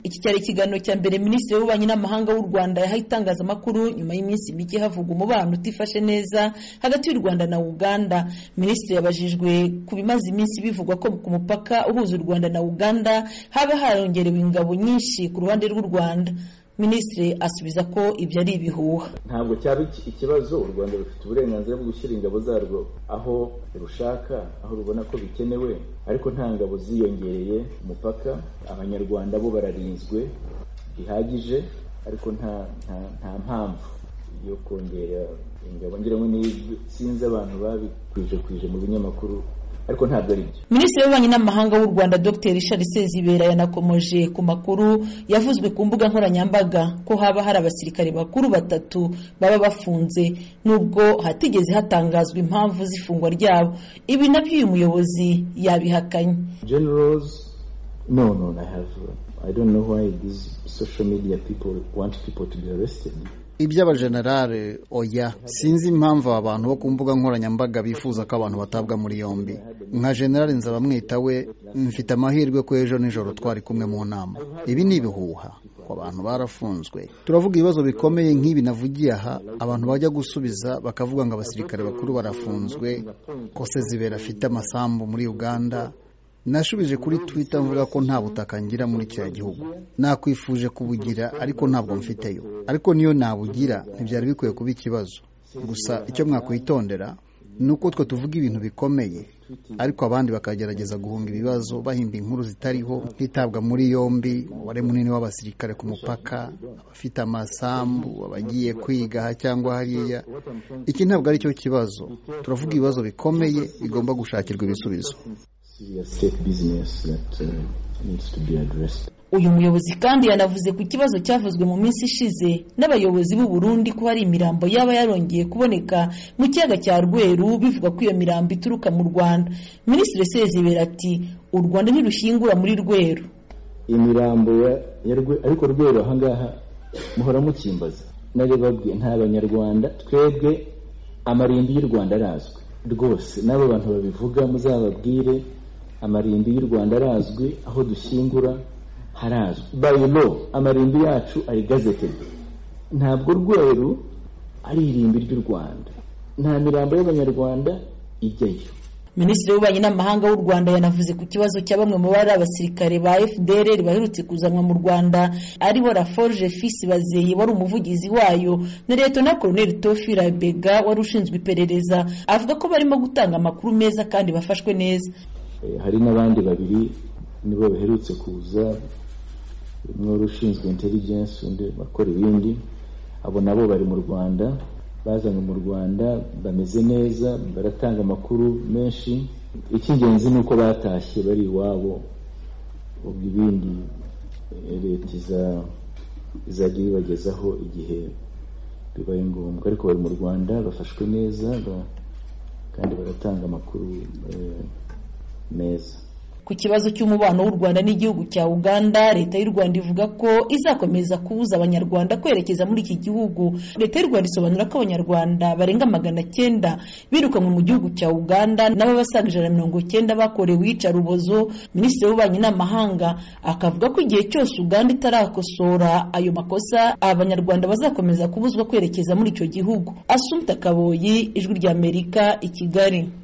Iki cyari ikiganiro cya mbere Minisitiri w'Ububanyi n'Amahanga w'u Rwanda yahaye itangazamakuru nyuma y'iminsi mike havugwa umubano utifashe neza hagati y'u Rwanda na Uganda. Minisitiri yabajijwe ku bimaze iminsi bivugwa ko ku mupaka uhuza u Rwanda na Uganda haba harongerewe ingabo nyinshi ku ruhande rw'u Rwanda. Minisitiri asubiza ko ibyo ari ibihuha. Ntabwo cyaba ikibazo u Rwanda rufite uburenganzira bwo gushyira ingabo zarwo aho rushaka, aho rubona ko bikenewe, ariko nta ngabo ziyongereye ku mupaka. Abanyarwanda bo bararinzwe bihagije, ariko nta nta nta mpamvu yo kongera ingabo. Ngira ngo ni sinzi abantu babikwije kwije mu binyamakuru ariko ntabwo ari byo minisitiri w'ububanyi n'amahanga w'u rwanda dr richard sezibera yanakomoje ku makuru yavuzwe ku mbuga nkoranyambaga ko haba hari abasirikare bakuru batatu baba bafunze nubwo hatigeze hatangazwa impamvu z'ifungwa ryabo ibi nabyo uyu muyobozi yabihakanye generals no no i have i don't know why these social media people want people to be arrested iby'abajenerale oya sinzi impamvu abantu bo ku mbuga nkoranyambaga bifuza ko abantu batabwa muri yombi nka generale nzabamwita we mfite amahirwe ko ejo nijoro twari kumwe mu nama ibi ni ibihuha abantu barafunzwe turavuga ibibazo bikomeye nk'ibi navugiye aha abantu bajya gusubiza bakavuga ngo abasirikare bakuru barafunzwe ko sezibera afite amasambu muri uganda nashubije kuri twitter mvuga ko nta butaka ngira muri kiriya gihugu nakwifuje kubugira ariko ntabwo mfiteyo ariko niyo nabugira ntibyari bikwiye kuba ikibazo gusa icyo mwakwitondera ni uko twe tuvuga ibintu bikomeye ariko abandi bakagerageza guhunga ibibazo bahimba inkuru zitariho hitabwa muri yombi umubare munini w'abasirikare ku mupaka abafite amasambu abagiye kwiga aha cyangwa hariya iki ntabwo ari cyo kibazo turavuga ibibazo bikomeye bigomba gushakirwa ibisubizo uyu muyobozi kandi yanavuze ku kibazo cyavuzwe mu minsi ishize n'abayobozi b'u Burundi ko hari imirambo yaba yarongeye kuboneka mu kiyaga cya rweru bivuga ko iyo mirambo ituruka mu rwanda minisitiri sezibera ati u rwanda ntirushingura muri rweru imirambo ariko rweru ahangaha muhora mukimbaza babwiye nta banyarwanda twebwe amarimbi y'u rwanda arazwi rwose n'abo bantu babivuga muzababwire amarimbi y'u rwanda arazwi aho dushyingura harazwi bayilo amarimbi yacu ari gazetedi ntabwo rweru ari irimbi ry'u rwanda nta mirambo y'abanyarwanda ijyayo minisitiri w'ububanyi n'amahanga w'u rwanda yanavuze ku kibazo cya bamwe mu bari abasirikare ba fdr baherutse kuzanwa mu rwanda aribo raforge fisi bazeye wari umuvugizi wayo na leta koroneli tofi rabega wari ushinzwe iperereza avuga ko barimo gutanga amakuru meza kandi bafashwe neza hari n'abandi babiri nibo baherutse kuza umwe wari ushinzwe intelligence undi bakora ibindi abo nabo bari mu rwanda bazanywe mu rwanda bameze neza baratanga amakuru menshi icy'ingenzi ni uko batashye bari iwabo ubwo ibindi leta izajya ibibagezaho igihe bibaye ngombwa ariko bari mu rwanda bafashwe neza kandi baratanga amakuru meza ku kibazo cy'umubano w'u Rwanda n'igihugu cya Uganda leta y'u Rwanda ivuga ko izakomeza kubuza abanyarwanda kwerekeza muri iki gihugu leta y'u Rwanda isobanura ko abanyarwanda barenga magana cyenda birukanwe mu gihugu cya Uganda nabo basaga ijana na mirongo cyenda bakorewe iyicarubozo minisitiri w'ububanyi n'amahanga akavuga ko igihe cyose Uganda itarakosora ayo makosa abanyarwanda bazakomeza kubuzwa kwerekeza muri icyo gihugu Asumta Kaboyi ijwi ry'Amerika i Kigali